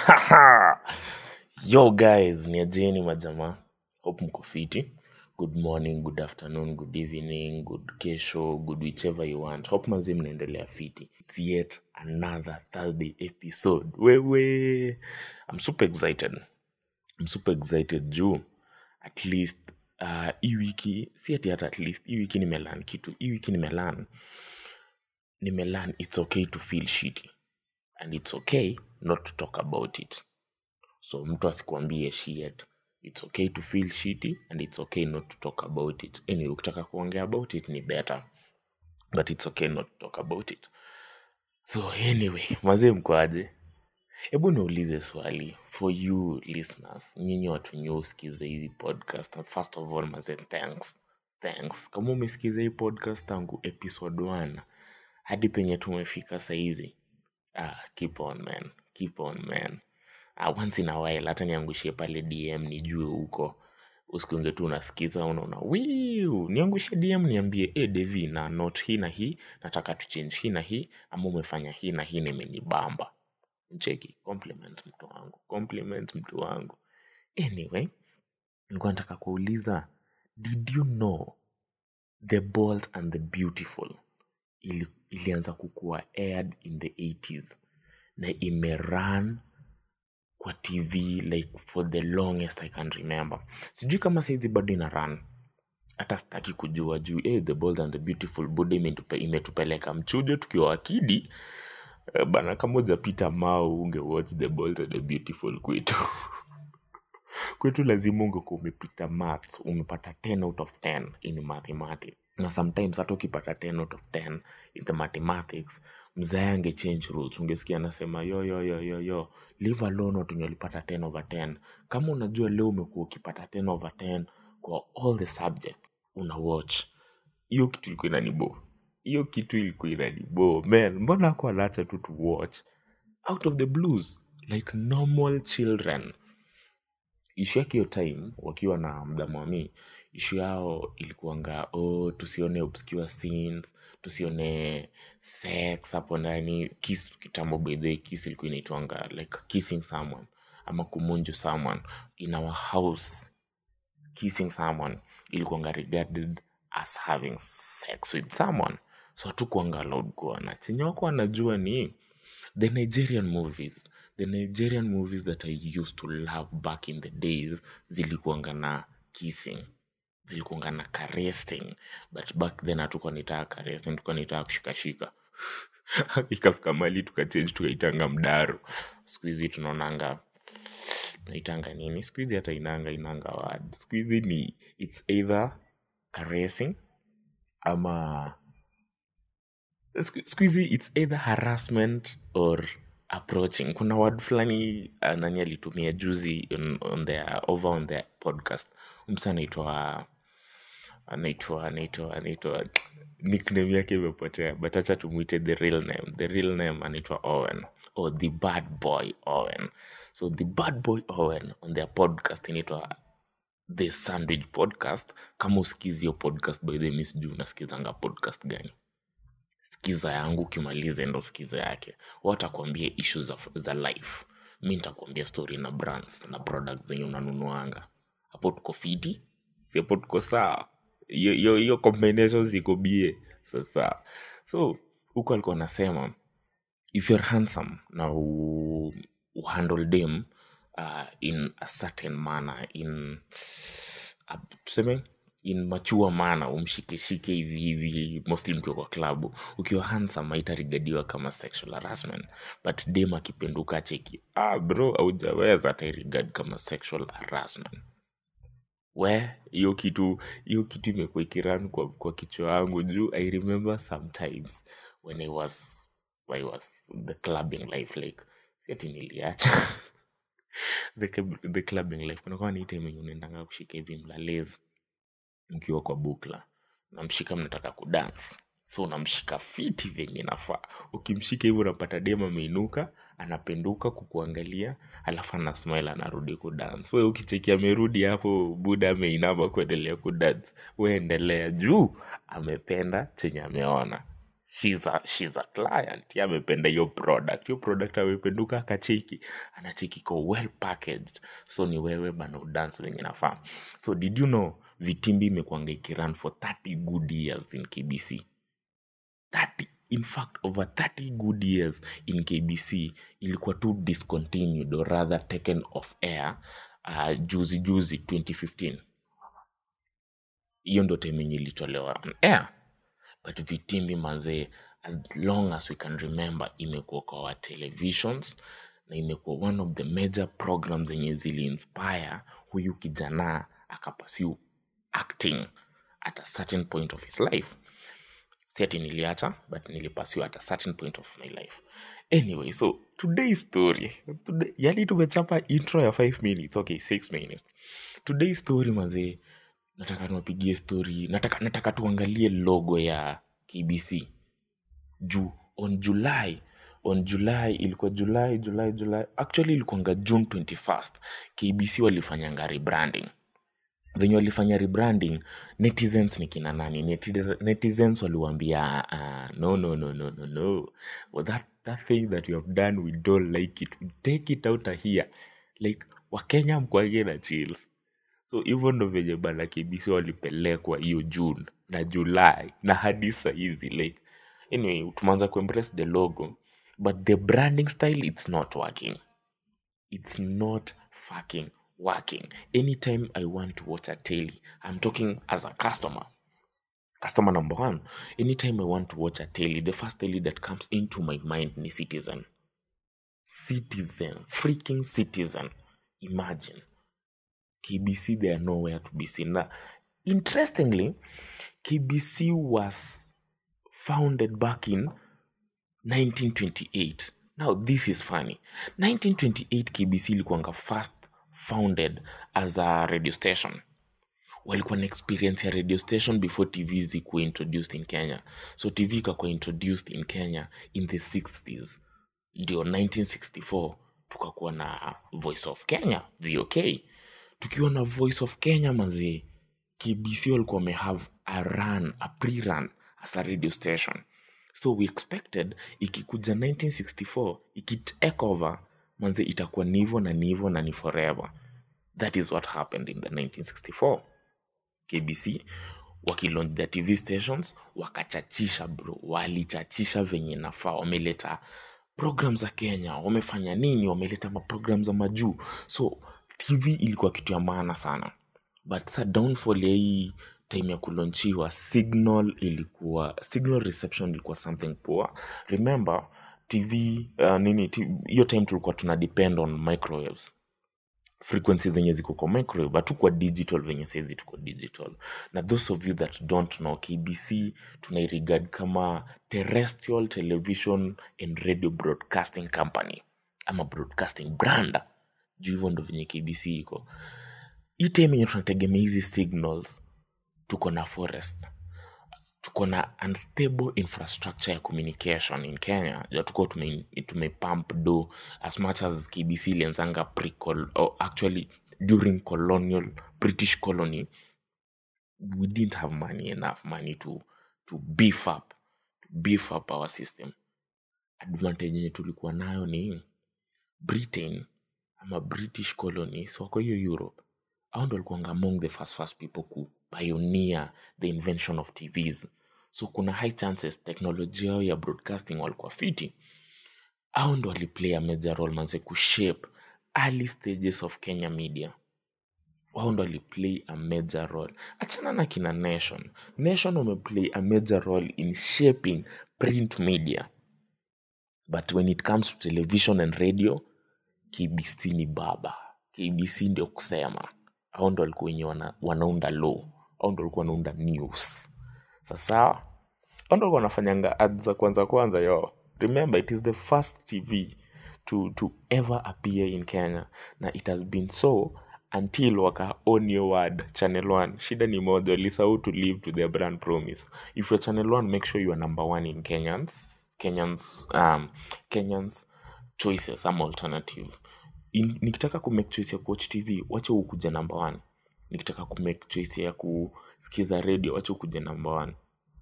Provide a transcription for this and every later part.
yo guys ni ajeni majamaa hope mko fiti good morning good afternoon good evening good kesho good whichever you want hope mazi mnaendelea fiti its yet another thursday episode wewe i'm super excited i'm super excited juu at least uh, hii wiki si ati hata at least hii wiki nimelan kitu hii wiki nimelan nimelan it's okay to feel shitty and it's okay not to talk about it so mtu asikuambie shit it's okay to feel shitty and it's okay not to talk about it anyway ukitaka kuongea about it ni better but it's okay not to talk about it so anyway mazee mkoaje hebu niulize swali for you listeners nyinyi watu wenye usikize hizi podcast and first of all mazee thanks thanks kama umesikiza hii podcast tangu episode 1 hadi penye tumefika sahizi ah, keep on man keep on man uh, once in a while hata niangushie pale dm nijue huko usikunge tu unasikiza unaona wiu niangushe dm niambie e devi na not hii na hii nataka tuchange hii na hii ama umefanya hii na hii nimenibamba mcheki compliment mtu wangu compliment mtu wangu anyway nilikuwa nataka kuuliza did you know the bold and the beautiful ili, ilianza kukuwa aired in the 80s na imeran kwa tv like for the longest i can remember sijui kama saizi bado ina run hata sitaki kujua juu eh, the bold and the beautiful buda imetupe, imetupeleka mchujo tukiwa wakidi Eh, bana kama ujapita mao unge watch the bold and the beautiful kwetu kwetu lazima ungekuwa umepita maths umepata 10 out of 10 in mathematics na sometimes hata ukipata 10 out of 10 in the mathematics mzae angechange rules ungesikia anasema yo yo yo yo yo leave alone watu wenye walipata 10 over 10 kama unajua leo umekuwa ukipata 10 over 10 kwa all the subjects una watch hiyo kitu ilikuwa inanibo hiyo kitu ilikuwa inanibo man mbona ako anaacha tu to watch out of the blues like normal children ishu yake hiyo time wakiwa na mdhamami ishu yao ilikuanga oh, tusione obscure scenes tusione sex hapo ndani kiss kitambo by the way kiss ilikuwa inaitwanga like kissing someone ama kumunju someone in our house kissing someone ilikuanga regarded as having sex with someone so hatukuanga allowed kuona chenye wako wanajua ni the nigerian movies the nigerian movies that i used to love back in the days zilikuanga na kissing zilikuanga na caressing but back then hatukuwa nitaka caressing tulikuwa nitaka kushikashika ikafika mali tukachange tukaitanga mdaro siku hizi tunaonanga naitanga nini siku hizi hata inanga inanga word siku hizi ni its either caressing ama siku siku hizi its either harassment or approaching kuna word fulani uh, nani alitumia juzi on, on their, over on their podcast msa anaitwa anaitwa anaitwa anaitwa nickname yake imepotea but acha tumwite the real name the real name anaitwa owen or the bad boy owen so the bad boy owen on their podcast inaitwa the sandwich podcast kama usikizi hiyo podcast by the way, mi sijui unasikizanga podcast gani sikiza yangu ukimaliza endo sikiza yake watakuambia ishu za, za life mi nitakuambia story na brands na products zenye unanunuanga hapo tuko fiti si hapo tuko sawa hiyo hiyo- hiyo combination ziko bie sasa so huko alikuwa anasema if you're handsome na u, uhandle dem uh, in a certain manner in uh, tuseme in machua mana umshikeshike hivi hivi mostly mkiwa kwa klabu ukiwa handsome haitarigadiwa kama sexual harassment but dem akipenduka cheki ah bro aujaweza atairigad kama sexual harassment we hiyo kitu hiyo kitu imekuwa ikiran kwa, kwa kichwa yangu juu i remember sometimes when i was I was the clubbing life like si ati niliacha the, club- the clubbing life kunakuwa ni time yenye unaendanga kushika hivi mlalezi mkiwa kwa bukla namshika mnataka kudance so unamshika fiti venye nafaa ukimshika hivyo unapata dem ameinuka anapenduka kukuangalia alafu ana smile anarudi kudance we ukicheki amerudi hapo buda ameinama kuendelea kudance we endelea juu amependa chenye ameona she's a, she's a client ya amependa hiyo product hiyo product amependuka akacheki anacheki ko well packaged so ni wewe bana udance venye nafaa so did you know vitimbi imekuanga ikirun for 30 good years in kbc 30 in fact over 30 good years in kbc ilikuwa tu discontinued or rather taken off air uh, juzi juzi 2015 hiyo ndo time yenye ilitolewa on air but vitimbi manzee as long as we can remember imekuwa kwa our televisions na imekuwa one of the major programs zenye ziliinspire huyu kijana akapasiu acting at a certain point of his life si ati niliacha but nilipasiwa at a certain point of my life anyway so today's story today, yani tumechapa intro ya 5 minutes okay 6 minutes today's story mazee nataka tuwapigie story nataka, nataka tuangalie logo ya kbc juu on july on july ilikuwa july july july actually ilikuanga june 21st kbc walifanyanga rebranding venye walifanya rebranding netizens ni kina nani Netiz- netizens waliwambia uh, no no no no no no well, that, that thing that you have done we don't like it we take it out of here like wakenya mkwage na chills so hivyo ndo venye bana kbc walipelekwa hiyo june na july na hadi sahizi like anyway tumeanza kuembrace the logo but the branding style it's not working it's not fucking working anytime i want to watch a telly i'm talking as a customer customer number one anytime i want to watch a telly the first telly that comes into my mind ni citizen citizen freaking citizen imagine kbc they are nowhere to be seen now interestingly kbc was founded back in 1928 now this is funny 1928 kbc ilikuwanga first founded as a radio station walikuwa na experience ya radio station before tv zikuwa introduced in kenya so tv ikakuwa introduced in kenya in the 60s ndio 1964 tukakuwa na voice of kenya vok tukiwa na voice of kenya mazee kbc walikuwa wamehave a run a pre-run as a radio station so we expected ikikuja 1964 ikitake over manze itakuwa nivo na nivo na ni forever that is what happened in the 1964 kbc wakilaunch their tv stations wakachachisha bro walichachisha venye nafaa wameleta program za kenya wamefanya nini wameleta maprogram za majuu so tv ilikuwa kitu ya maana sana but sa downfall ya hii time ya kulonchiwa signal ilikuwa signal reception ilikuwa something poor remember tv uh, nini t- hiyo time tulikuwa tuna depend on microwaves frequency zenye ziko kwa microwave hatukuwa digital venye saizi tuko digital na those of you that don't know kbc tunairegard kama terrestrial television and radio broadcasting company ama broadcasting brand juu hivyo ndo venye kbc iko hii time yenye tunategemea hizi signals tuko na forest tuko na unstable infrastructure ya communication in kenya ja tuko tume, tumepump do as much as kbc ilianzanga pre or actually during colonial british colony we didn't have money enough money to to beef up to beef up our system advantage yenye tulikuwa nayo ni britain ama british colonies wako hiyo europe au ndo walikuwanga among the first first people ku pioneer the invention of tvs so kuna high chances teknolojia yao ya broadcasting walikuwa fiti au ndo waliplay a major role manze kushape early stages of kenya media wao ndo waliplay a major role achana na kina nation nation wameplay a major role in shaping print media but when it comes to television and radio kbc ni baba kbc ndio kusema au ndo walikuwa wenye wana, wanaunda law au ndo walikuwa wanaunda news sasa au ndo walikuwa wanafanyanga ads za kwanza kwanza yo remember it is the first tv to, to ever appear in kenya na it has been so until waka own your word channel 1 shida ni moja walisahau to live to their brand promise if you're channel 1 make sure you are number one in kenyans kenyans um, kenyans choices ama alternative in, nikitaka kumake choice ya kuwatch tv wacha ukuja number one nikitaka kumake choice ya kusikiza radio wacha ukuja number one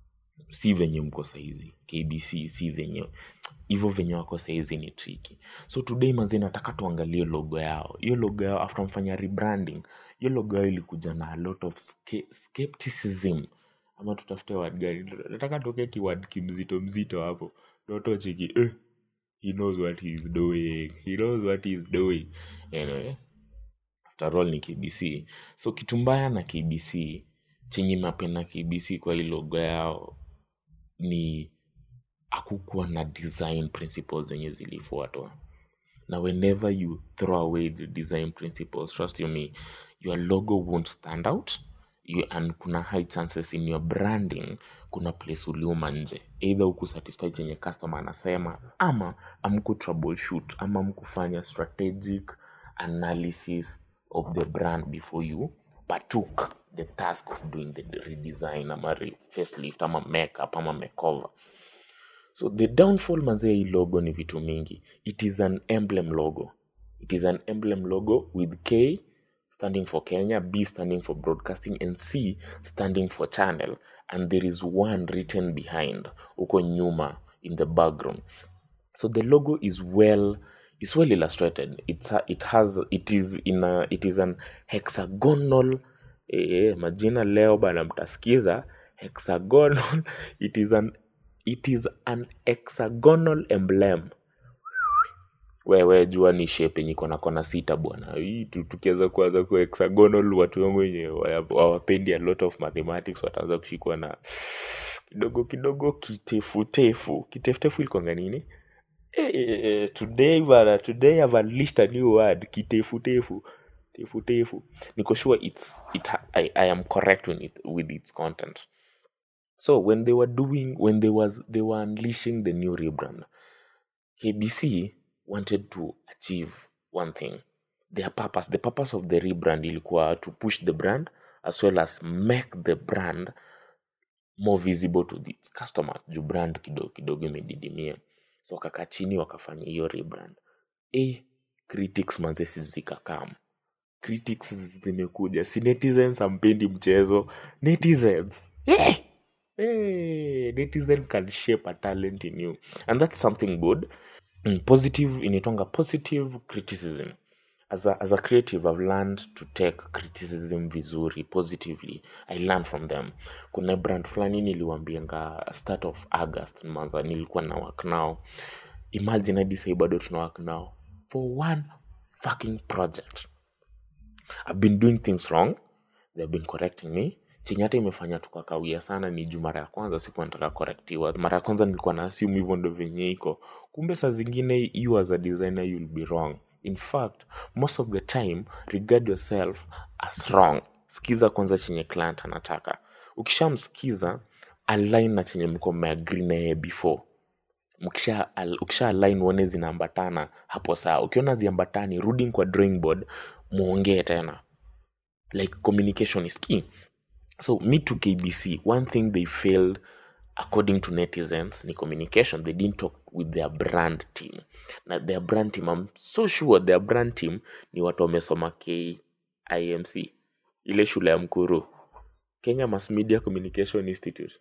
si venye mko saizi kbc si venye hivyo venye wako saizi ni triki so today manzi nataka tuangalie logo yao hiyo logo yao after mfanya rebranding hiyo logo yao ilikuja na a lot of ske- skepticism ama tutafute word gani nataka tuweke kiword kimzito mzito hapo notocheki eh, he knows what he is doing he knows what he is doing anyway after all ni kbc so kitu mbaya na kbc chenye mapenda kbc kwa hii logo yao ni hakukuwa na design principles zenye zilifuatwa na whenever you throw away the design principles trust you me your logo won't stand out you, and kuna high chances in your branding kuna place uliuma nje either ukusatisfy chenye customer anasema ama amku troubleshoot ama amkufanya strategic analysis of the brand before you partook the task of doing the redesign ama re- facelift ama makeup ama makeover so the downfall manzee hii logo ni vitu mingi it is an emblem logo it is an emblem logo with k standing for kenya b standing for broadcasting and c standing for channel and there is one written behind huko nyuma in the background so the logo is well is well illustrated it's a, it has it is in a, it is an hexagonal eh, majina leo bana mtasikiza hexagonal it is an it is an hexagonal emblem wewe jua ni shape yenye iko na kona sita bwana hii tu- tukiweza kuanza ku hexagonal watu wangu wenye waya- hawapendi a lot of mathematics wataanza kushikwa na kidogo kidogo kitefutefu kitefutefu ilikwanga nini Eh, eh, eh, today bana today I've unleashed a new word kitefutefu tefutefu niko sure it's it ha- I, I am correct with it, with its content so when they were doing when they was they were unleashing the new rebrand KBC wanted to achieve one thing their purpose the purpose of the rebrand ilikuwa to push the brand as well as make the brand more visible to its customer juu brand kidogo kidogo imedidimia so wakakaa chini wakafanya hiyo rebrand eh critics manzesi zikakam critics zimekuja si netizens ampendi mchezo netizens eh! Eh, netizen can shape a talent in you and that's something good mm, positive inaitwanga positive criticism as a, as a creative i've learned to take criticism vizuri positively i learn from them kuna brand fulani niliwambianga start of august manza nilikuwa na work now imagine hadi sahii bado tuna work now for one fucking project I've been doing things wrong they've been correcting me chenye hata imefanya tukakawia sana ni juu mara ya kwanza sikuwa nataka correctiwa mara ya kwanza nilikuwa na assume hivyo ndo venye iko kumbe saa zingine you as a designer you'll be wrong in fact most of the time regard yourself as wrong skiza kwanza chenye client anataka ukishamskiza align na chenye mko mmeagree na yeye before mkisha al- ukisha align uone zinaambatana hapo saa ukiona ziambatani rudi kwa drawing board muongee tena like communication is key so me to kbc one thing they failed according to netizens ni communication they didn't talk with their brand team na their brand team i'm so sure their brand team ni watu wamesoma kimc ile shule ya mkuru kenya mass media communication institute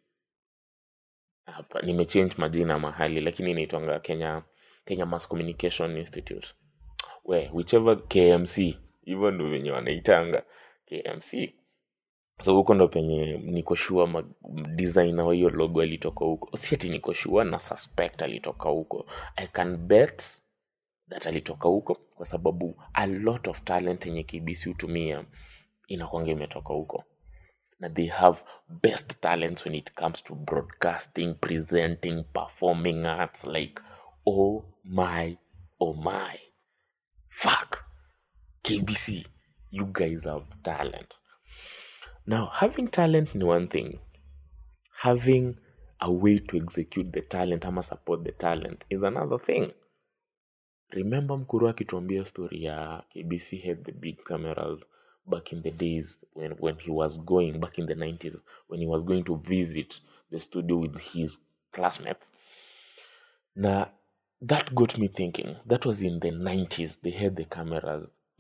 hapa nimechange majina mahali lakini inaitwanga kenya kenya mass communication institute we whichever kmc hivyo ndo venye wanaitanga kmc so huko ndo penye niko sure ma- designer wa hiyo logo alitoka huko si ati niko sure na suspect alitoka huko i can bet that alitoka huko kwa sababu a lot of talent yenye kbc hutumia inakwanga imetoka huko na they have best talents when it comes to broadcasting presenting performing arts like oh my oh my fuck kbc you guys have talent now having talent ni one thing having a way to execute the talent ama support the talent is another thing remember mkuru akituambia story ya kbc had the big cameras back in the days when, when he was going back in the 90s when he was going to visit the studio with his classmates na that got me thinking that was in the 90s they had the cameras if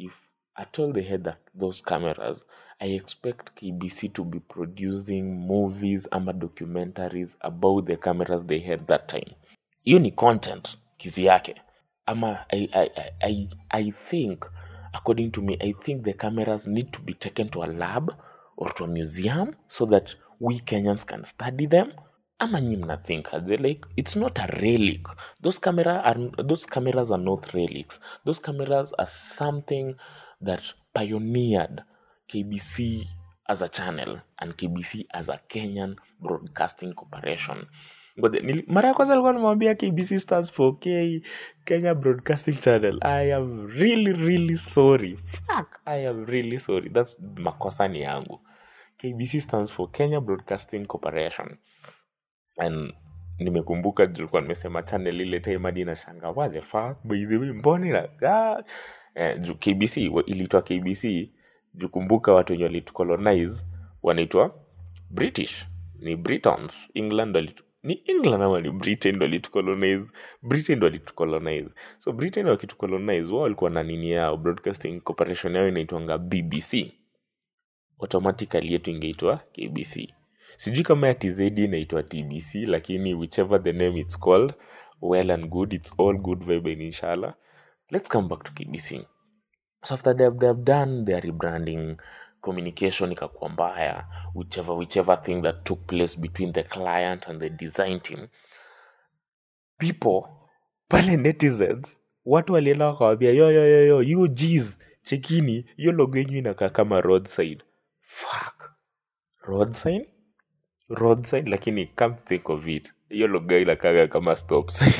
at all they had that, those cameras i expect kbc to be producing movies ama documentaries about the cameras they had that time hiyo ni content kivyake ama I, I, I, I, I think according to me i think the cameras need to be taken to a lab or to a museum so that we kenyans can study them ama nyi mnathink aje like it's not a relic those camera are, those cameras are not relics those cameras are something that pioneered kbc as a channel and kbc as a kenyan broadcasting corporation Ngoja, nili- mara ya kwanza alikuwa nimwambia kbc stands for k kenya broadcasting channel i am really really sorry Fuck, i am really sorry thats makosa ni yangu kbc stands for kenya broadcasting corporation and nimekumbuka juu nilikuwa nimesema channel ile time hadi nashanga what the fuck by the way mbona inakaa eh, juu kbc wa- iliitwa kbc juu kumbuka watu wenye walitucolonize wanaitwa british ni britons england ndo walitu- ni england ama ni britain ndo walitucolonize britain ndo walitucolonize so britain wakitucolonize wao walikuwa na nini yao broadcasting corporation yao inaitwanga bbc automatically yetu ingeitwa kbc sijui kama ya tz inaitwa tbc lakini whichever the name it's called well and good it's all good vibe and inshallah let's come back to kbc so after they've, they've done their rebranding communication ikakuwa mbaya whichever whichever thing that took place between the client and the design team people pale netizens watu walienda wakawambia yo yo yo yo you G's chekini hiyo logo yenyu inakaa kama roadside fuck road sign road sign lakini come think of it hiyo logo inakaga kama stop sign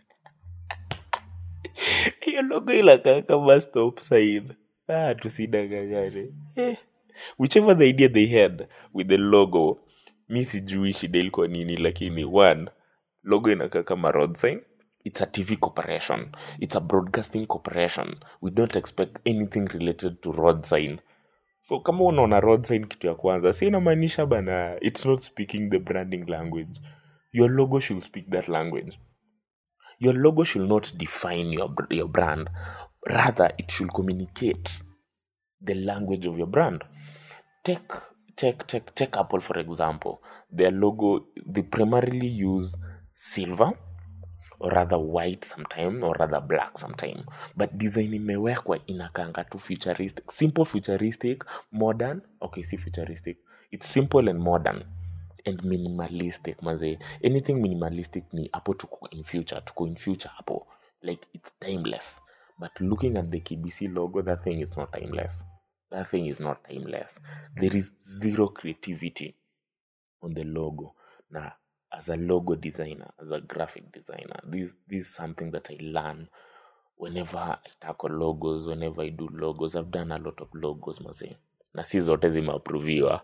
hiyo logo inakaa kama stop sign ah tusidanganyane eh. whichever the idea they had with the logo mi sijui shida ilikuwa nini lakini one logo inakaa kama road sign it's a tv corporation it's a broadcasting corporation we don't expect anything related to road sign so kama unaona road sign kitu ya kwanza si inamaanisha bana it's not speaking the branding language your logo should speak that language your logo should not define your, br- your brand rather it should communicate the language of your brand take take take take apple for example their logo they primarily use silver or rather white sometime or rather black sometime but design imewekwa inakanga tu futuristic simple futuristic modern okay si futuristic it's simple and modern and minimalistic maze anything minimalistic ni hapo tuko in future tuko in future hapo like it's timeless but looking at the kbc logo that thing is not timeless that thing is not timeless there is zero creativity on the logo na as a logo designer as a graphic designer this this is something that i learn whenever i tackle logos whenever i do logos i've done a lot of logos mase na si zote zimeaproviwa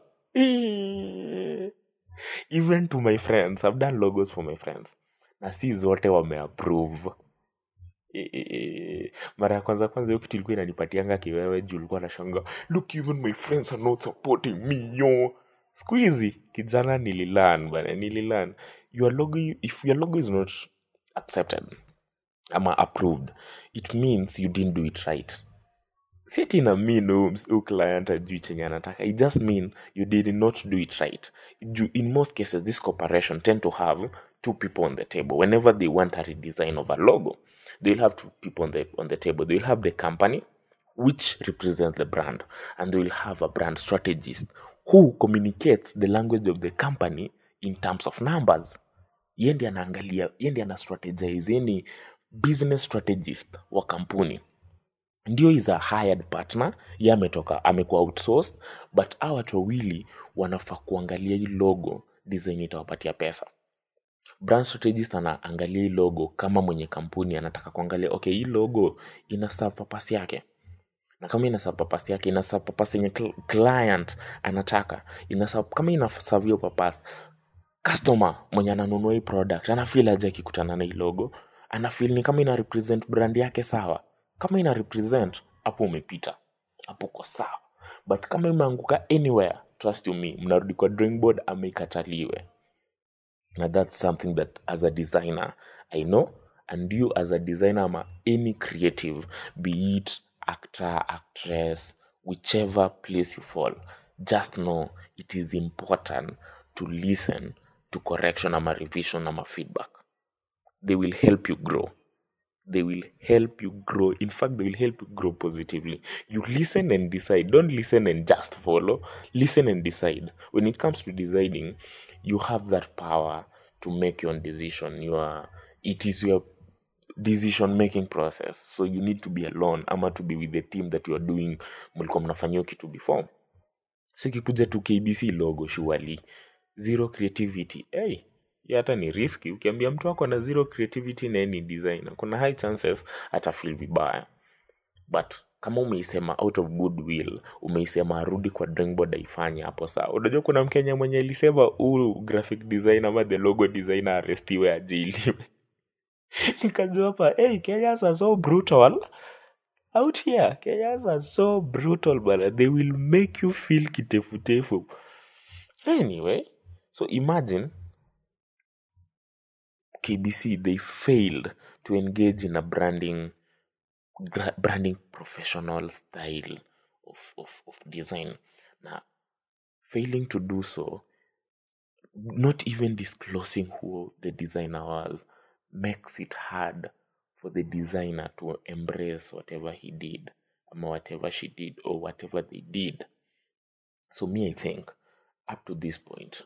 even to my friends i've done logos for my friends na si zote wameapprove Eh, eh, eh. mara ya kwanza kwanza hiyo kitu ilikuwa inanipatianga kiwewe juu ulikuwa nashanga look even my friends are not supporting me yo siku hizi kijana nililan bana nililan your logo if your logo is not accepted ama approved it means you didn't do it right si ati ina mean huyu ms- huyu client ajui chenye anataka it just mean you did not do it right Ju- in most cases this corporation tend to have two people on the table whenever they want a redesign of a logo they'll have two people on the on the table they'll have the company which represents the brand and they will have a brand strategist who communicates the language of the company in terms of numbers ye ndi anaangalia ye ndi ana strategize ye ni business strategist wa kampuni ndio is a hired partner ye ametoka amekuwa outsourced but hawa watu wawili wanafaa kuangalia hii logo design itawapatia pesa brand strategist anaangalia hii logo kama mwenye kampuni anataka kuangalia okay hii logo ina serve purpose yake na kama ina serve purpose yake ina serve purpose yenye cl- client anataka ina serve, kama ina serve hiyo purpose customer mwenye ananunua hii product anafeel aje akikutana na hii logo anafeel ni kama ina represent brand yake sawa kama ina represent hapo umepita hapo uko sawa but kama imeanguka anywhere trust you me mnarudi kwa drawing board ama ikataliwe na that's something that as a designer i know and you as a designer ama any creative be it actor actress whichever place you fall just know it is important to listen to correction ama revision ama feedback they will help you grow they will help you grow in fact they will help you grow positively you listen and decide don't listen and just follow listen and decide when it comes to deciding you have that power to make your own decision you are it is your decision making process so you need to be alone ama to be with the team that you are doing mlikuwa mnafanyia hiyo kitu before so ikikuja tu kbc logo surely zero creativity hey, hiyo hata ni riski ukiambia mtu wako na zero creativity na yeye ni designer kuna high chances atafeel vibaya but kama umeisema out of goodwill umeisema arudi kwa drawing board aifanye hapo sawa unajua kuna mkenya mwenye alisema huu graphic design ama the logo designer arestiwe ajiliwe nikajua hapa hey, kenyans are so brutal out here kenyans are so brutal bana they will make you feel kitefutefu anyway so imagine kbc they failed to engage in a branding gra- branding professional style of, of, of design na failing to do so not even disclosing who the designer was makes it hard for the designer to embrace whatever he did or whatever she did or whatever they did so me i think up to this point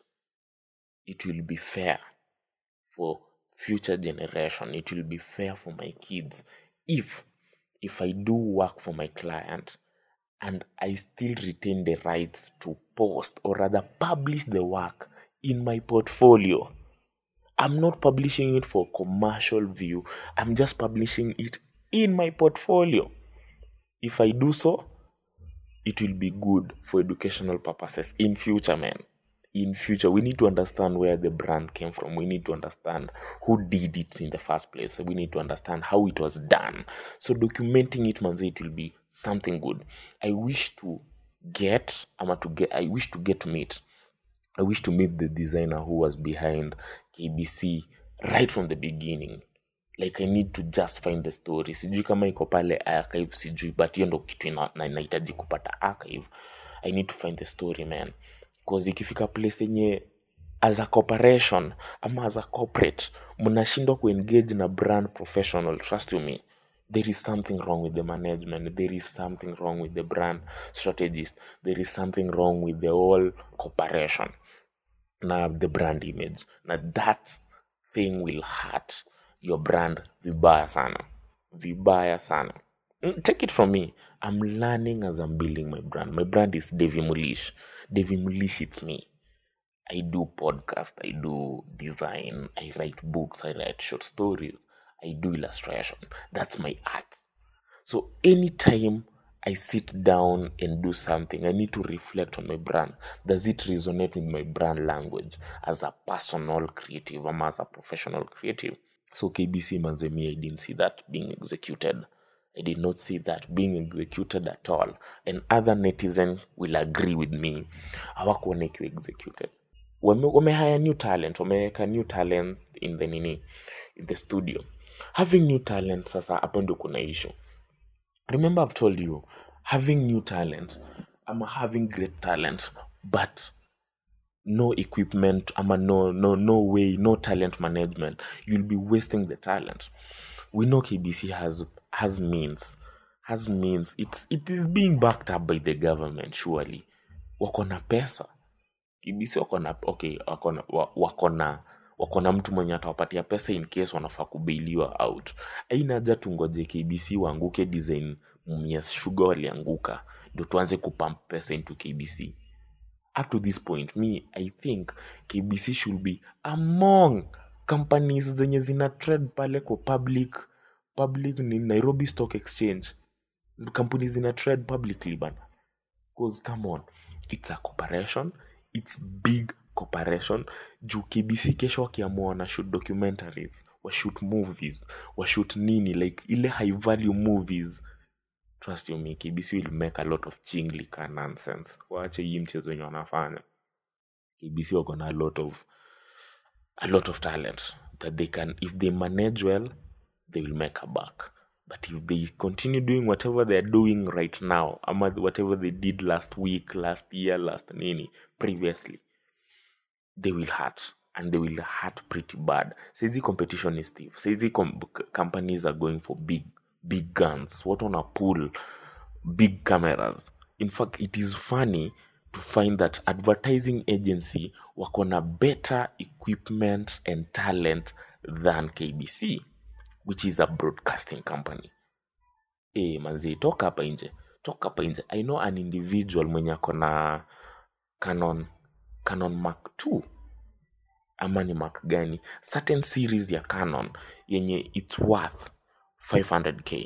it will be fair for future generation it will be fair for my kids if if i do work for my client and i still retain the rights to post or rather publish the work in my portfolio i'm not publishing it for commercial view i'm just publishing it in my portfolio if i do so it will be good for educational purposes in future man in future we need to understand where the brand came from we need to understand who did it in the first place we need to understand how it was done so documenting it manze it will be something good i wish to get ama to get i wish to get to meet i wish to meet the designer who was behind kbc right from the beginning like i need to just find the story sijui kama iko pale archive sijui but hiyo ndo kitu ina- na- inahitaji kupata archive i need to find the story man cause ikifika place yenye as a corporation ama as a corporate mnashindwa kuengage na brand professional trust you me there is something wrong with the management there is something wrong with the brand strategist there is something wrong with the whole corporation na the brand image na that thing will hurt your brand vibaya sana vibaya sana Mm, take it from me i'm learning as i'm building my brand my brand is devi mulish devi mulish it's me i do podcast i do design i write books i write short stories i do illustration that's my art so anytime I sit down and do something, I need to reflect on my brand. Does it resonate with my brand language as a personal creative or as a professional creative? So KBC Manzemi, I didn't see that being executed. I did not see that being executed at all. And other netizen will agree with me. Hawakuona ikiwa executed. Wame, wamehire new talent, wameweka new talent in the nini, in the studio. Having new talent sasa hapo ndio kuna issue. remember i've told you having new talent i'm having great talent but no equipment ama no no no way no talent management you'll be wasting the talent we know kbc has has means has means it's it is being backed up by the government surely wako na pesa kbc wako na okay wako na wa- wako na wako na mtu mwenye atawapatia pesa in case wanafaa kubailiwa out aina haja tungoje kbc waanguke design Mumias sugar walianguka ndo tuanze kupump pesa into kbc up to this point me i think kbc should be among companies zenye zina trade pale kwa public public ni nairobi stock exchange kampuni zina trade publicly bana Because come on, it's a corporation, it's big corporation. Juu KBC kesho wakiamua wana shoot documentaries, washoot movies, washoot nini like ile high value movies. Trust you me, KBC will make a lot of chinglika nonsense. Waache hii mchezo wenye wanafanya. KBC wako na a lot of a lot of talent that they can if they manage well they will make a buck but if they continue doing whatever they're doing right now ama whatever they did last week last year last nini previously they will hurt and they will hurt pretty bad saizi competition is stiff saizi com- c- companies are going for big big guns what on a pull big cameras in fact it is funny to find that advertising agency wako na better equipment and talent than kbc which is a broadcasting company e, manzi toka hapa nje toka hapa nje i know an individual mwenye ako na canon canon mark 2 ama ni mark gani certain series ya canon yenye its worth 500k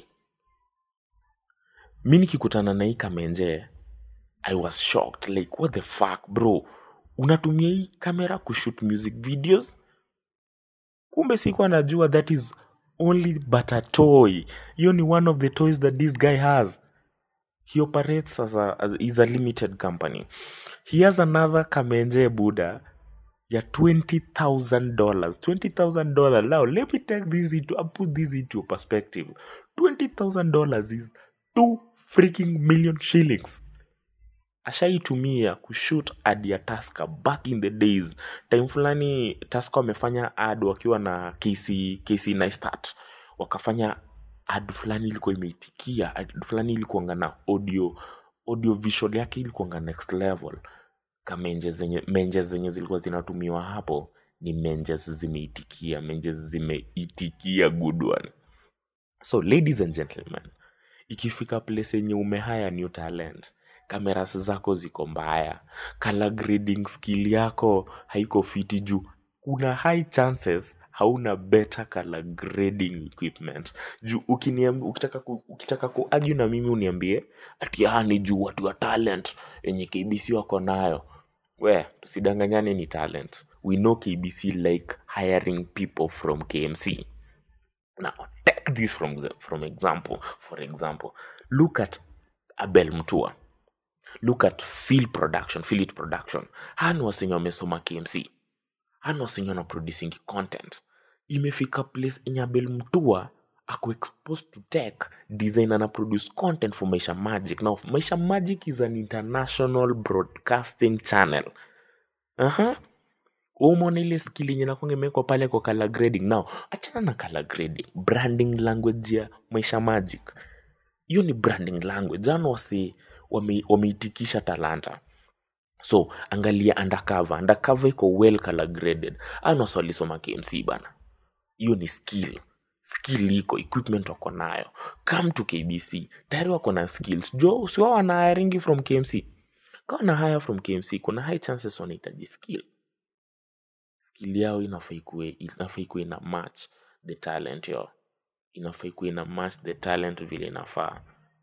mi nikikutana na hii kamenje i was shocked like what the fuck bro unatumia hii kamera kushoot music videos kumbe sikuwa najua that is only but a toy hiyo ni one of the toys that this guy has he operates as a, as, is a limited company he has another kamenje buda ya $20000 $20000 now let me take this into I put this into perspective $20000 is 2 freaking million shillings ashaitumia kushoot ad ya taska back in the days time fulani taska wamefanya ad wakiwa na kc kc nistat wakafanya ad fulani ilikuwa imeitikia ad fulani ilikuanga na audio audio visual yake ilikuanga next level kamenje zenye menje zenye zilikuwa zinatumiwa hapo ni menjes zimeitikia menjes zimeitikia good one so ladies and gentlemen ikifika place yenye umehaya new talent kameras zako ziko mbaya color grading skill yako haiko fiti juu kuna high chances hauna better color grading equipment juu ukiniamb, ukitaka, ku, ukitaka kuargue na mimi uniambie ati ah, ni juu watu wa talent yenye kbc wako nayo we tusidanganyane ni talent we know kbc like hiring people from kmc now take this from the, from example for example look at abel mtua look at Phil production Philip production hani wasenye wamesoma kmc hani wasenye wana producing content imefika place enye abel mtua ako exposed to tech design ana produce content for maisha magic now maisha magic is an international broadcasting channel uh-huh umeona ile skill yenye nakwanga imewekwa pale kwa color grading now achana na color grading branding language ya maisha magic hiyo ni branding language jana wasi wame- wameitikisha talanta so angalia undercover undercover iko well color graded ana walisoma kmc bana hiyo ni skill skill iko equipment wako nayo come to kbc tayari wako na skills jo siwa wana hiringi from kmc kawa na hire from kmc kuna high chances wanahitaji skill skill yao inafaa ikuwe inafaa ikuwe ina match the talent yo inafaa ikuwe ina match the talent vile inafaa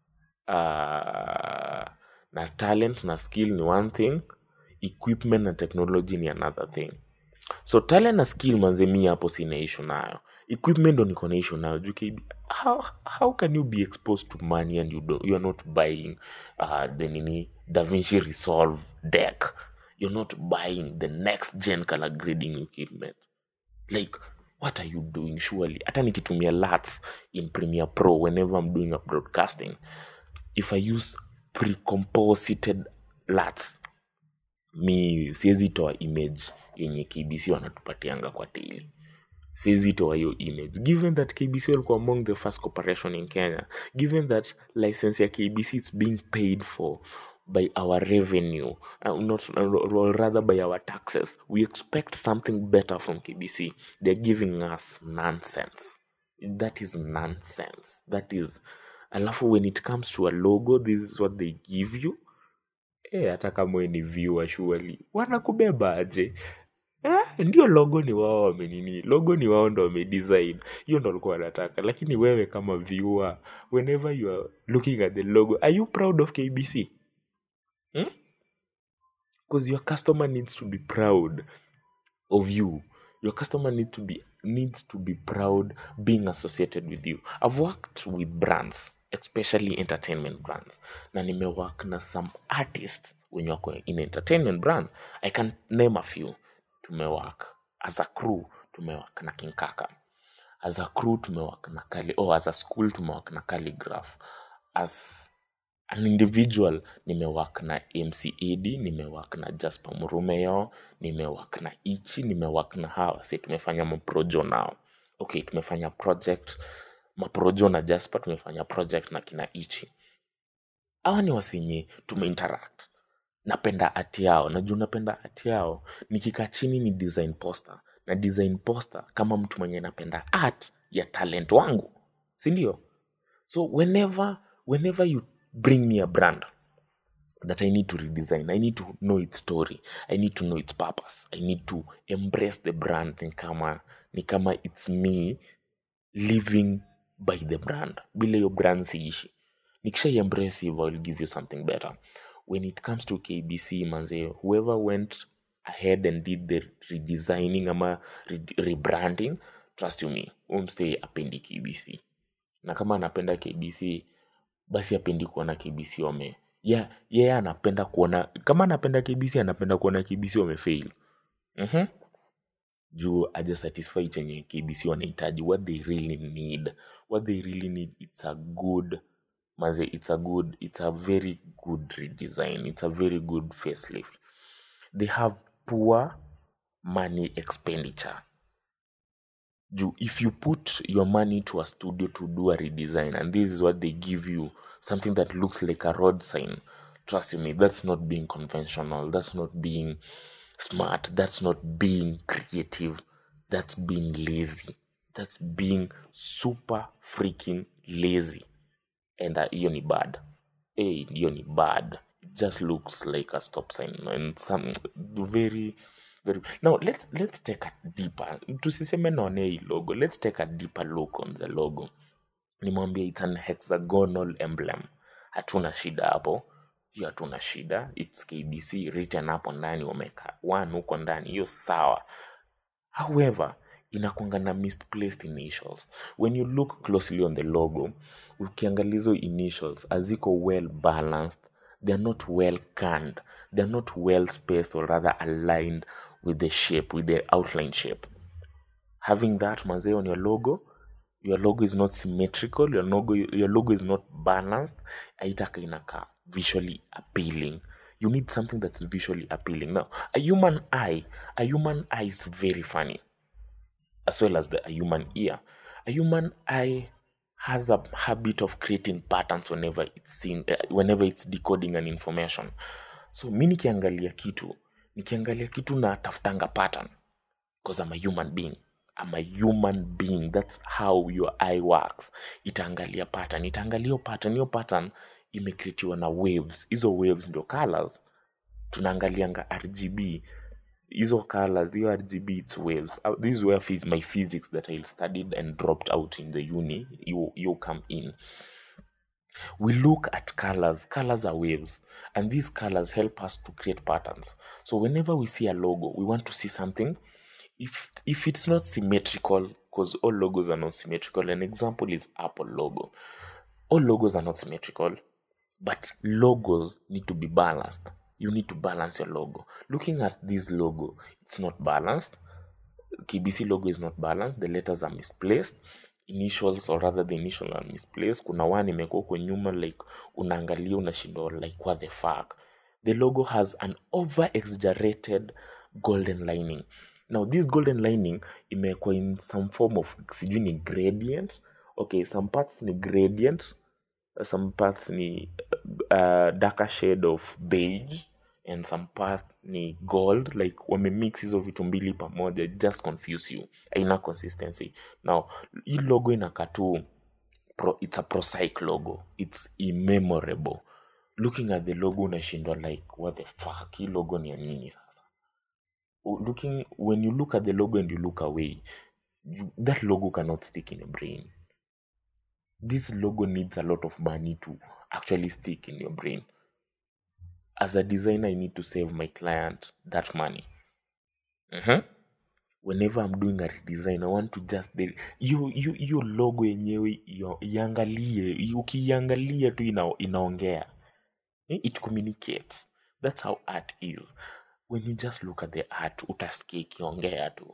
uh, na talent na skill ni one thing equipment na technology ni another thing so talent na skill manze mi hapo sina issue nayo equipment ndo niko na issue nayo juu KB how, how can you be exposed to money and you, do, you are not buying uh, the nini davinci resolve deck you're not buying the next gen color grading equipment like what are you doing surely hata nikitumia lats in premiere pro whenever i'm doing a broadcasting if i use precomposited lats mi siwezi toa image yenye kbc wanatupatianga kwa daily siwezi toa hiyo image given that kbc walikuwa among the first corporation in kenya given that license ya kbc is being paid for by our revenue uh, not or rather by our taxes we expect something better from kbc they're giving us nonsense that is nonsense that is alafu when it comes to a logo this is what they give you Eh, hata kama we ni viewer surely wanakubeba aje eh, ndio logo ni wao wamenini logo ni wao ndo wamedesign hiyo ndo walikuwa wanataka lakini wewe kama viewer whenever you are looking at the logo are you proud of kbc hmm? because your customer needs to be proud of you your customer need to be needs to be proud being associated with you i've worked with brands especially entertainment brands na nimework na some artists wenye wako in entertainment brand i can name a few tumework as a crew tumework na kinkaka as a crew tumewak na kali oh, as a school tumewak na calligraph as an individual nimewak na mcad nimewak na jasper murumeo nimewak na ichi nimewak na hawa si tumefanya maprojo nao okay tumefanya project maprojo na jasper tumefanya project na kina ichi hawa ni wasenye tumeinteract napenda ati yao najuu napenda ati yao nikikaa chini ni design poster na design poster kama mtu mwenye napenda art ya talent wangu sindio so whenever whenever you bring me a brand that i need to redesign i need to know its story i need to know its purpose i need to embrace the brand ni kama ni kama its me living by the brand bila hiyo brand siishi nikisha embrace hivyo i'll give you something better when it comes to kbc manze whoever went ahead and did the redesigning ama re rebranding trust you me umstay apendi kbc na kama anapenda kbc basi apendi kuona kbc wame yeah, yeye yeah, anapenda kuona kama anapenda kbc anapenda kuona kbc wamefail mm-hmm. juu aja satisfy chenye kbc wanahitaji what they really need what they really need it's a good maze it's a good it's a very good redesign it's a very good facelift they have poor money expenditure Ju- if you put your money to a studio to do a redesign and this is what they give you something that looks like a road sign trust me that's not being conventional that's not being smart that's not being creative that's being lazy that's being super freaking lazy and uh, hiyo ni bad hey, hiyo ni bad it just looks like a stop sign and some very very now let's let's take a deeper tusiseme naonea hii logo let's take a deeper look on the logo nimwambia it's an hexagonal emblem hatuna shida hapo hiyo hatuna shida its kbc written hapo ndani wameka one huko ndani hiyo sawa however inakwanga na misplaced initials when you look closely on the logo ukiangalia hizo initials haziko well balanced they're not well canned they're not well spaced or rather aligned with the shape with the outline shape having that manzee on your logo your logo is not symmetrical your logo, your logo is not balanced aitaka inakaa visually appealing you need something that is visually appealing now a human eye a human eye is very funny as well as the a human ear a human eye has a habit of creating patterns whenever it's seen, uh, whenever it's decoding an information so mi nikiangalia kitu nikiangalia kitu na tafutanga pattern because I'm a human being. I'm a human being. That's how your eye works. Itaangalia pattern. Itaangalia hiyo pattern. Hiyo pattern imecreatiwa na waves. Hizo waves ndio colors. Tunaangalianga RGB. Hizo colors, hiyo RGB it's waves. Uh, This is where phys my physics that I studied and dropped out in the uni, you, you come in. we look at colors colors are waves and these colors help us to create patterns so whenever we see a logo we want to see something if if it's not symmetrical because all logos are not symmetrical an example is apple logo all logos are not symmetrical but logos need to be balanced you need to balance your logo looking at this logo it's not balanced KBC logo is not balanced, the letters are misplaced, initials or rather the initial are misplaced. Kuna one imekuwa huko nyuma like unaangalia unashindwa like what the fuck. The logo has an over exaggerated golden lining. Now this golden lining imekuwa in some form of sijui ni gradient. Okay, some parts ni gradient, some parts ni uh, darker shade of beige and some part ni gold like wamemix hizo vitu mbili pamoja it just confuse you aina consistency now hii logo inakaa tu pro, it's a prosaic logo it's immemorable looking at the logo unashindwa like what the fuck hii logo ni ya nini sasa U- looking when you look at the logo and you look away you, that logo cannot stick in your brain this logo needs a lot of money to actually stick in your brain as a designer i need to save my client that money Mhm. whenever i'm doing a redesign i want to just the- hiyo hiyo hiyo logo yenyewe iyo- iangalie i- ukiiangalia tu ina, inaongea Eh, it communicates that's how art is when you just look at the art utasikia ikiongea tu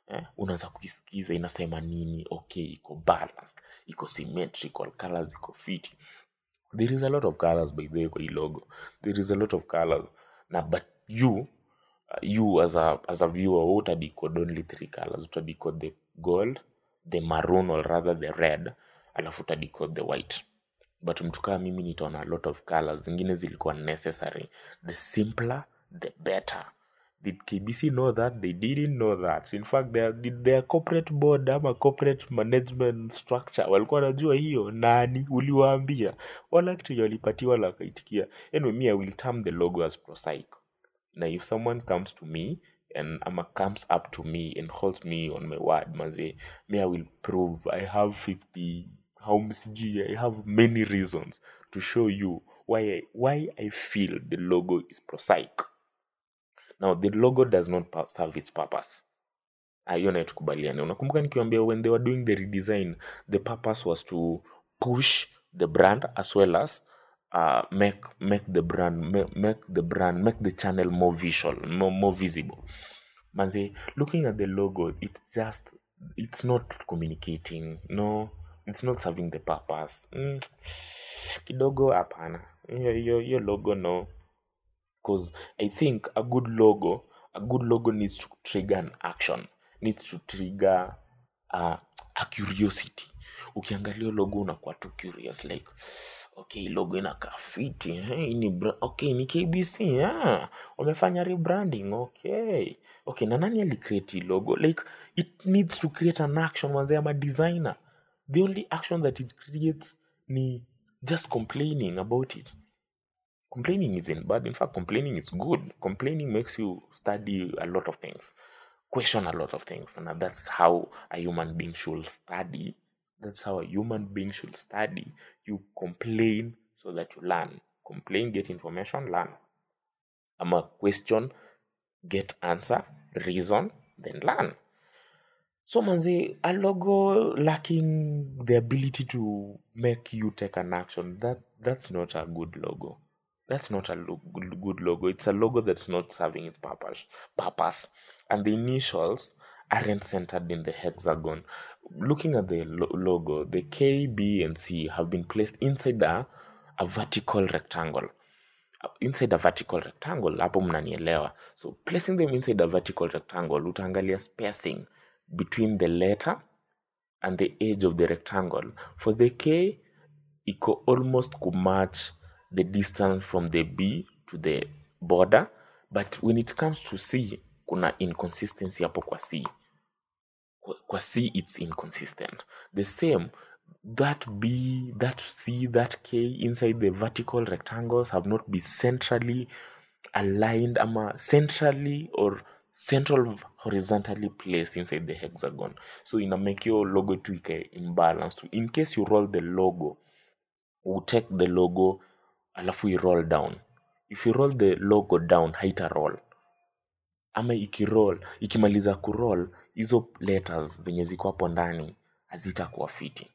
eh, unaanza kuisikiza inasema nini okay iko balanced iko symmetrical colors iko fiti there is a lot of colors by the way kwa hii logo there is a lot of colors na but you uh, you as a, as a viewer wewe utadecode only three colors utadecode the gold the maroon or rather the red alafu utadecode the white but mtu kama mimi nitaona a lot of colors zingine zilikuwa necessary the simpler the better did kbc know that they didn't know that in fact their, did their corporate board ama corporate management structure walikuwa wanajua hiyo nani uliwaambia wala kitu yenye walipatiwa la wakaitikia anyway me i will term the logo as prosaic na if someone comes to me and ama comes up to me and holds me on my word maze me i will prove i have 50 how msg i have many reasons to show you why I, why i feel the logo is prosaic now the logo does not pa- serve its purpose Ah, hiyo nayo tukubaliane unakumbuka nikiwambia when they were doing the redesign the purpose was to push the brand as well as uh, make make the brand make, make the brand make the channel more visual more, more visible manze looking at the logo it's just it's not communicating no it's not serving the purpose mm, kidogo hapana hiyo hiyo hiyo logo no because I think a good logo, a good logo needs to trigger an action, needs to trigger uh, a curiosity. Ukiangalia logo unakuwa tu curious like okay, logo inakaa fiti eh, hii ni bra- okay, ni KBC ah, wamefanya rebranding okay, okay, na nani alicreate hii logo like it needs to create an action manze ama designer. The only action that it creates ni just complaining about it complaining isn't bad in fact complaining is good complaining makes you study a lot of things question a lot of things and that's how a human being should study that's how a human being should study you complain so that you learn complain get information learn i'm a question get answer reason then learn so manzi a logo lacking the ability to make you take an action that that's not a good logo that's not a lo- good good logo it's a logo that's not serving its purpose purpose and the initials aren't centered in the hexagon looking at the lo- logo the k b and c have been placed inside a, a vertical rectangle inside a vertical rectangle hapo mnanielewa so placing them inside a vertical rectangle utaangalia spacing between the letter and the edge of the rectangle for the k iko almost kumatch the distance from the b to the border but when it comes to c kuna inconsistency hapo kwa c kwa kwa c it's inconsistent the same that b that c that k inside the vertical rectangles have not been centrally aligned ama centrally or central horizontally placed inside the hexagon so ina make your logo tu ikae imbalanced in case you roll the logo you take the logo alafu i roll down if you roll the logo down haita roll ama ikiroll ikimaliza kuroll hizo letters zenye ziko hapo ndani hazitakuwa fiti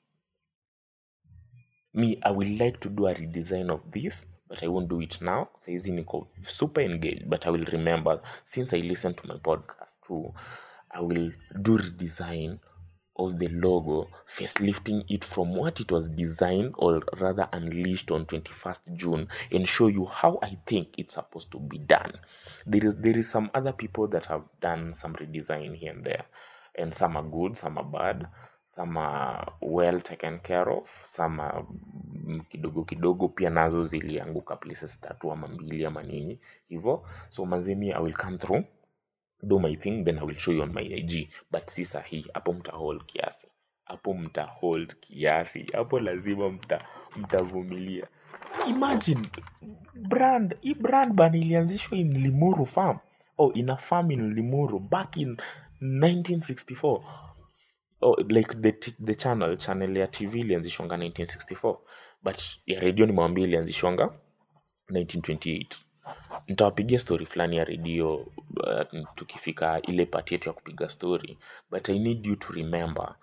me i will like to do a redesign of this but i won't do it now saizi niko super engaged but i will remember since i listen to my podcast too i will do redesign of the logo facelifting it from what it was designed or rather unleashed on 21st june and show you how i think it's supposed to be done there is there is some other people that have done some redesign here and there and some are good some are bad some are well taken care of some are mm, kidogo kidogo pia nazo zilianguka places tatu ama mbili ama nini hivo so mazemi i will come through do my thing then i will show you on my ig but si sahii hapo mta hold kiasi hapo mta hold kiasi hapo lazima mta mtavumilia imagine brand hii brand ban ilianzishwa in limuru farm oh in a farm in limuru back in 1964 oh, like the, t- the channel channel ya tv ilianzishwanga 1964 but ya redio nimewambia ilianzishwanga 1928 nitawapigia story fulani ya redio uh, tukifika ile pati yetu ya kupiga story but i need you to remember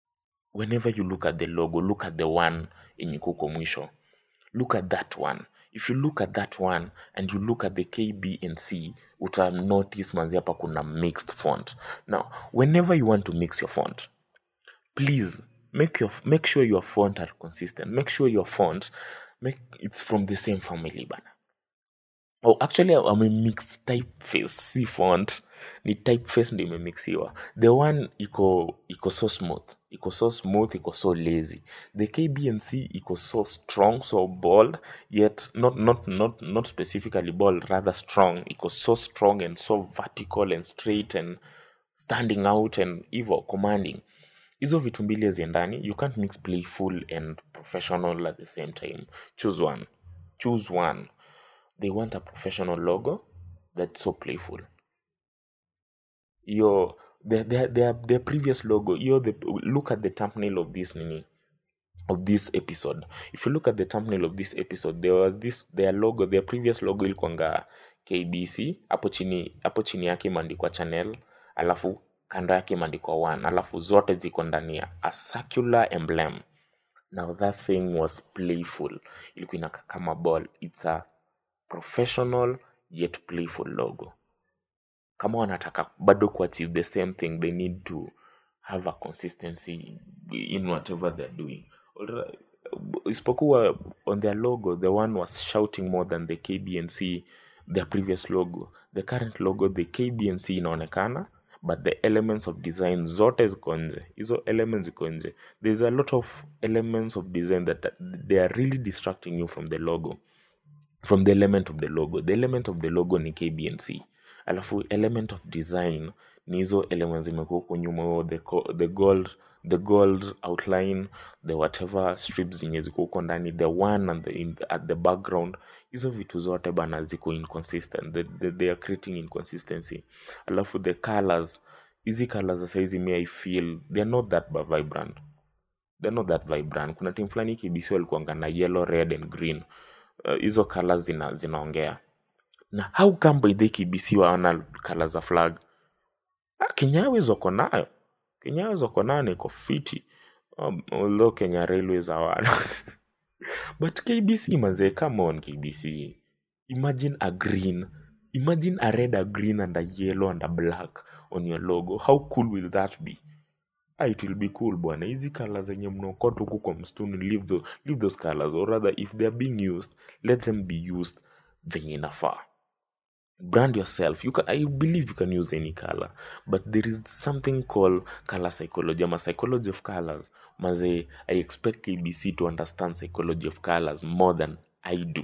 whenever you look at the logo look at the one yenye kuko mwisho look at that one if you look at that one and you look at the kb and c uta notice manzi hapa kuna mixed font now whenever you want to mix your font please make your make sure your font are consistent make sure your font make it's from the same family bana oh actually i'm a mixed typeface si font ni typeface ndio imemixiwa the one iko iko so smooth iko so smooth iko so lazy the kbnc iko so strong so bold yet not not not not specifically bold rather strong iko so strong and so vertical and straight and standing out and hivyo commanding hizo vitu mbili haziendani you can't mix playful and professional at the same time choose one choose one they want a professional logo that's so playful your their their their, their previous logo your the look at the thumbnail of this nini of this episode if you look at the thumbnail of this episode there was this their logo their previous logo ilikuanga kbc hapo chini hapo chini yake imeandikwa channel alafu kando yake imeandikwa one alafu zote ziko ndani ya a circular emblem now that thing was playful ilikuwa inakaa kama ball it's a professional yet playful logo kama wanataka bado kuachieve the same thing they need to have a consistency in whatever they're doing Alright. isipokuwa on their logo the one was shouting more than the kbnc their previous logo the current logo the kbnc inaonekana but the elements of design zote ziko nje hizo elements ziko nje there's a lot of elements of design that they are really distracting you from the logo from the element of the logo the element of the logo ni kbnc alafu element of design ni hizo elements zimekuwa huko nyuma huo the, co- the gold the gold outline the whatever strips zenye ziko huko ndani the one and the, in the, at the background hizo vitu zote bana ziko inconsistent they, they, they are creating inconsistency alafu the colors hizi colors za saizi me i feel they're not that ba- vibrant they're not that vibrant kuna team fulani kibc walikuanga na yellow red and green Uh, hizo uh, colors zina, zinaongea na how come by the kbc waona colors za flag ah, kenya airways wako nayo kenya airways wako nayo na iko fiti um, although kenya railways hawana but kbc manze come on kbc imagine a green imagine a red a green and a yellow and a black on your logo how cool will that be ah, it will be cool bwana hizi kala zenye mnaokota huku kwa msituni leave, tho, leave those colors or rather if they are being used let them be used venye inafaa brand yourself you can, i believe you can use any color but there is something called color psychology ama psychology of colors maze i expect kbc to understand psychology of colors more than i do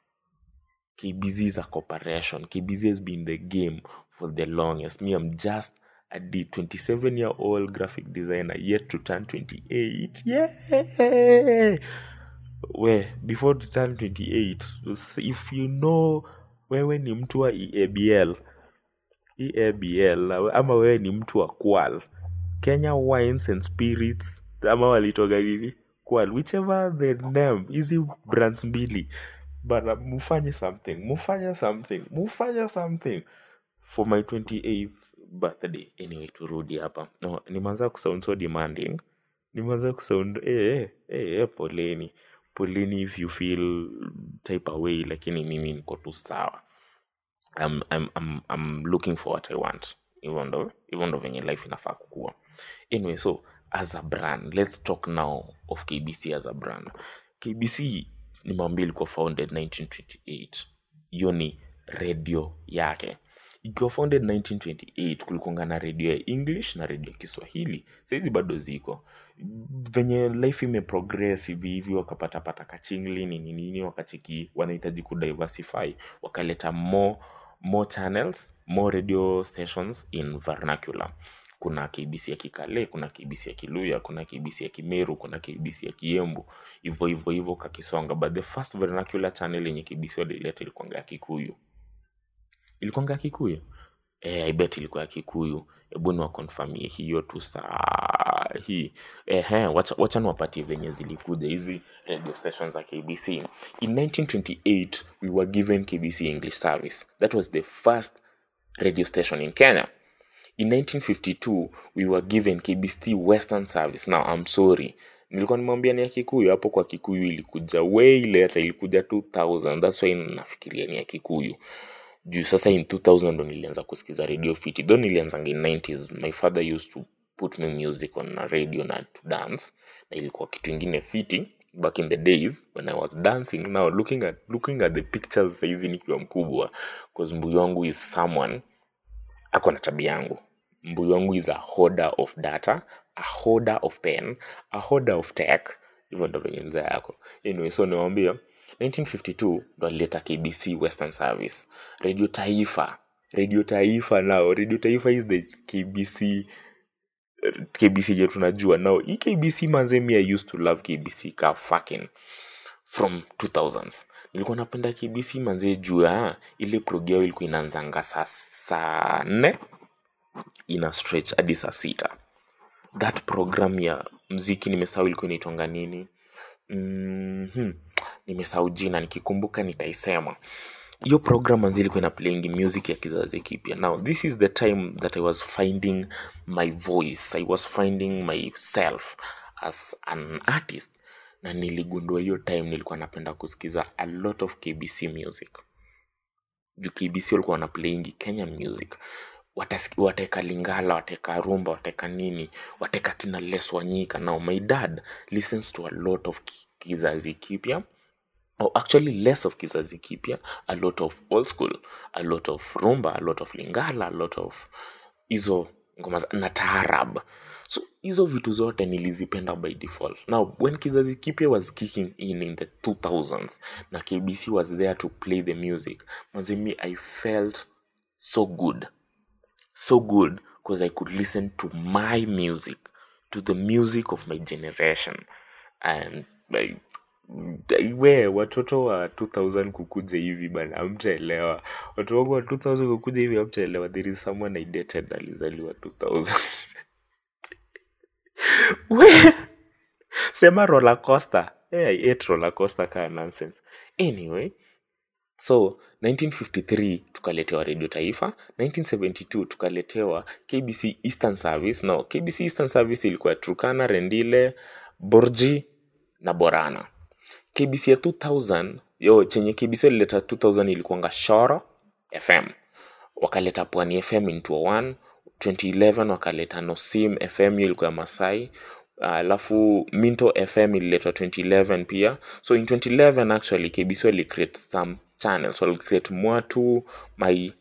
KBZ is a corporation. KBZ has been in the game for the longest. Me, I'm just a 27 year old graphic designer yet to turn 28. Yeah! Where before to turn 28, if you know wewe ni mtu wa EABL, EABL ama wewe ni mtu wa Kwal, Kenya Wines and Spirits ama walitoga nini? Kwal, whichever the name, hizi brands mbili bana mufanye something mufanye something mufanye something for my 28th birthday anyway turudi hapa no, nimeanza kusound so demanding nimeanza kusound eh, eh, eh, eh, poleni poleni if you feel type away lakini mimi niko tu sawa I'm, I'm, I'm, I'm looking for what I want hivyo ndo hivyo ndo venye life inafaa kukua anyway so as a brand let's talk now of kbc as a brand kbc nimwambia ilikuwa founded 1928 hiyo ni redio yake ikiwa founded 1928 kulikuanga na redio ya english na redio ya kiswahili sahizi bado ziko venye life imeprogress hivi hivi wakapatapata kachingli nini nini wakachiki wanahitaji kudiversify wakaleta more more channels more radio stations in vernacular kuna kbc ya kikale kuna kbc ya kiluya kuna kbc ya kimeru kuna kbc ya kiembu hivyo hivyo hivyo kakisonga but the first vernacular channel yenye kbc walileta ilikuanga ya kikuyu ilikuanga ya kikuyu eh, I bet ilikuwa ya kikuyu hebu niwakonfamie hiyo tu saa hii ehe wacha, wacha niwapatie venye zilikuja hizi radio stations za kbc in 1928 we were given kbc english service that was the first radio station in kenya in 1952 we were given kbc western service now i'm sorry nilikuwa nimwambia ni ya kikuyu hapo kwa kikuyu ilikuja way later ilikuja 2000 that's why nafikiria ni ya kikuyu juu sasa in 2000 ndo nilianza kusikiza radio fiti though nilianzanga in 90s my father used to put me music on a radio na to dance na ilikuwa kitu ingine fiti back in the days when i was dancing now looking at, looking at the pictures saizi nikiwa mkubwa cause mbuyu wangu is someone ako na tabia yangu mbuyu wangu is a holder of data a holder of pen a holder of tech hivyo ndo venye mzee yako anyway so niwambia 1952 ndo alileta kbc western service radio taifa radio taifa now radio taifa is the kbc kbc je tunajua now hii kbc manze mi i used to love kbc ka fucking from 2000s nilikuwa napenda kbc manze juu ya ile progi yao ilikuwa inaanzanga saa saa nne ina stretch hadi saa sita that program ya mziki nimesahau ilikuwa inaitwanga nini mm-hmm. nimesahau jina nikikumbuka nitaisema hiyo program manzi ilikuwa ina playing music ya kizazi kipya now this is the time that i was finding my voice i was finding myself as an artist na niligundua hiyo time nilikuwa napenda kusikiza a lot of kbc music juu kbc walikuwa wana playing kenyan music Watas- wateka lingala wateka rumba wateka nini wateka kina les wanyika now my dad listens to a lot of ki- kizazi kipya or actually less of kizazi kipya a lot of old school a lot of rumba a lot of lingala a lot of hizo ngoma za- na taarab so hizo vitu zote nilizipenda by default now when kizazi kipya was kicking in in the 2000s na kbc was there to play the music mazimi i felt so good so good because I could listen to my music, to the music of my generation. And I, we watoto wa 2000 kukuja hivi bana amtaelewa watu wangu wa 2000 kukuja hivi amtaelewa there is someone i dated alizaliwa 2000 we sema roller coaster hey, i ate roller coaster kaa nonsense anyway so 1953 tukaletewa redio taifa 1972 tukaletewa kbc eastern service no kbc eastern service ilikuwa trukana rendile borji na borana kbc ya 2000 yo chenye kbc ilileta 2000 ilikuwanga shoro fm wakaleta pwani fm in 201 2011 wakaleta nosim fm hiyo ilikuwa ya masai alafu minto fm ililetwa 2011 pia so in 2011 actually kbc wali create some channels wali create mwatu my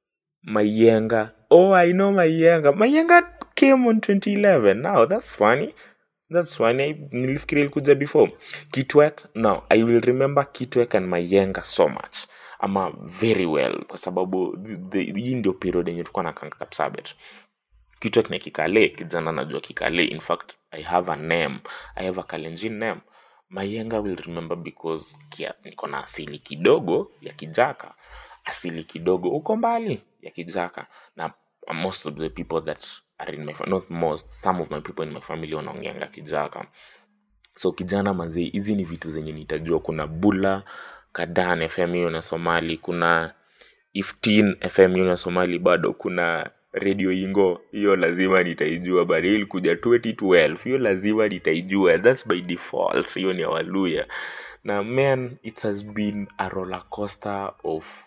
mayenga oh i know mayenga mayenga came on 2011 now that's funny that's funny I- nilifikiria ilikuja before kitwek no i will remember kitwek and mayenga so much ama very well kwa sababu the- the- hii ndio period yenye tulikuwa na kanga kapsabet kitwek na kikale kijana najua kikale in fact i have a name i have a kalenjin name mayenga will remember because kia, niko na asili kidogo ya kijaka asili kidogo uko mbali ya kijaka na most of the people that are in my fa- not most some of my people in my family wanaongeanga kijaka so kijana mazee hizi ni vitu zenye nitajua kuna bula kadan fm hiyo na somali kuna iftin fm hiyo na somali bado kuna radio ingo hiyo lazima nitaijua but hiyo ilikuja 2012 hiyo lazima nitaijua thats by default hiyo ni ya waluya na man it has been a roller coaster of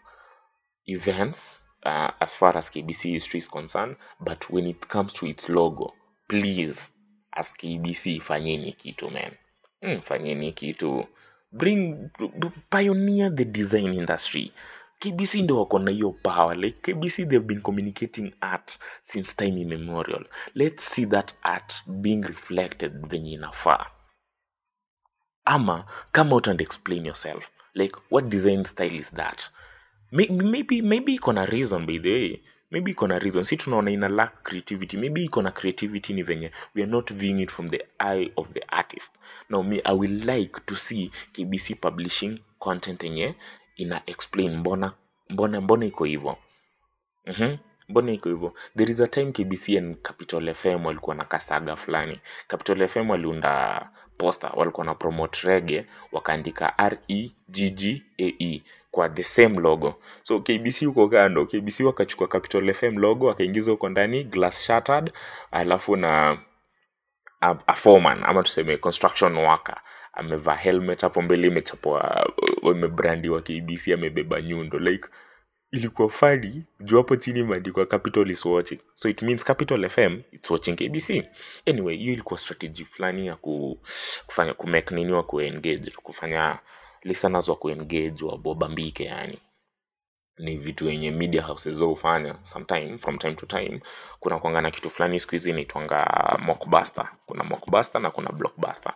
events uh, as far as KBC history is concerned, but when it comes to its logo, please as KBC fanyeni kitu man. Mm, fanyeni kitu. Bring b- pioneer the design industry. KBC ndio wako na hiyo power. Like KBC they've been communicating art since time immemorial. Let's see that art being reflected venye inafaa ama come out and explain yourself like what design style is that May- maybe maybe iko na reason by the way maybe iko na reason si tunaona ina lack creativity maybe iko na creativity ni venye we are not viewing it from the eye of the artist now me i will like to see kbc publishing content yenye ina explain mbona mbona mbona iko hivyo Mhm. mbona iko hivyo there is a time kbc and capital fm walikuwa na kasaga fulani capital fm waliunda poster walikuwa na promote rege wakaandika reggae kwa the same logo so kbc huko kando kbc wakachukua capital fm logo wakaingiza huko ndani glass shattered alafu na a, a foreman ama tuseme construction worker amevaa helmet hapo mbele imechapwa uh, imebrandiwa kbc amebeba nyundo like ilikuwa fani juu hapo chini imeandikwa capital is watching so it means capital fm its watching kbc anyway hiyo ilikuwa strategy fulani ya ku, kufanya kumake nini wa kuengage kufanya listeners wa kuengage wabobambike yani ni vitu yenye media houses hufanya sometime from time to time kuna kwanga na kitu fulani siku hizi inaitwanga mockbuster kuna mockbuster na kuna blockbuster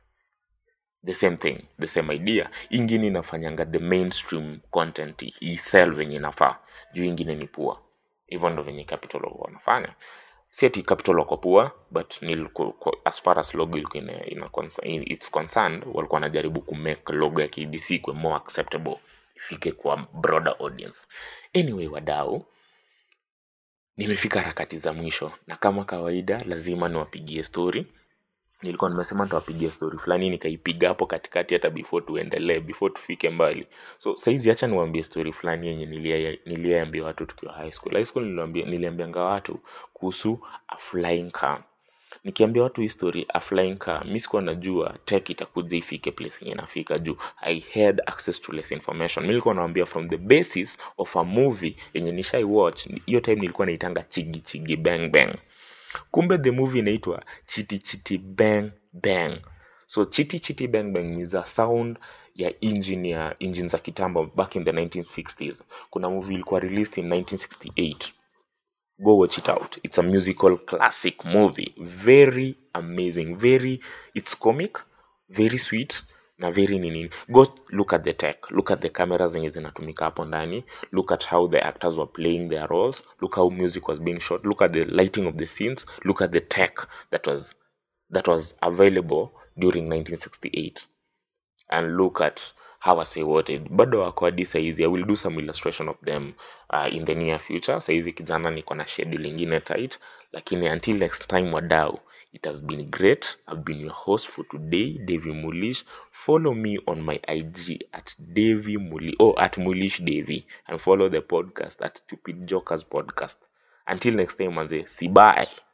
the same thing the same idea ingine inafanyanga the mainstream content isel venye inafaa juu ingine ni pua hivyo ndo venye capital walikuwa wanafanya si ati capital wako pua but ni as far as logo ilikuwa ina, ina, concern- it's concerned walikuwa wanajaribu kumake logo ya kbc kwe more acceptable ifike kwa broader audience anyway wadau nimefika harakati za mwisho na kama kawaida lazima niwapigie story nilikuwa nimesema nitawapigia story fulani nikaipiga hapo katikati hata before tuendelee before tufike mbali so saizi hacha niwaambie story fulani yenye nilia- niliambia watu tukiwa high school high school niliambia- niliambianga watu kuhusu a flying car nikiambia watu hii story a flying car mi sikuwa najua tech itakuja ifike place yenye inafika juu i had access to less information mi nilikuwa nawambia from the basis of a movie yenye nishai watch hiyo time nilikuwa naitanga chigi chigi bang bang kumbe the movie inaitwa chiti chiti bang bang so chiti chiti bang bang ni za sound ya engine ya engine za kitambo back in the 1960s kuna movie ilikuwa released in 1968 go watch it out it's a musical classic movie very amazing very it's comic very sweet na very nini go look at the tech look at the cameras zenye zinatumika hapo ndani look at how the actors were playing their roles look how music was being shot look at the lighting of the scenes look at the tech that was that was available during 1968 and look at how I say what it bado wako hadi saizi i will do some illustration of them uh, in the near future saizi kijana niko na schedule ingine tight lakini until next time wadau it has been great i've been your host for today davy mulish follow me on my ig at davy muli oh at mulish davy and follow the podcast at stupid jokers podcast until next time manze si bye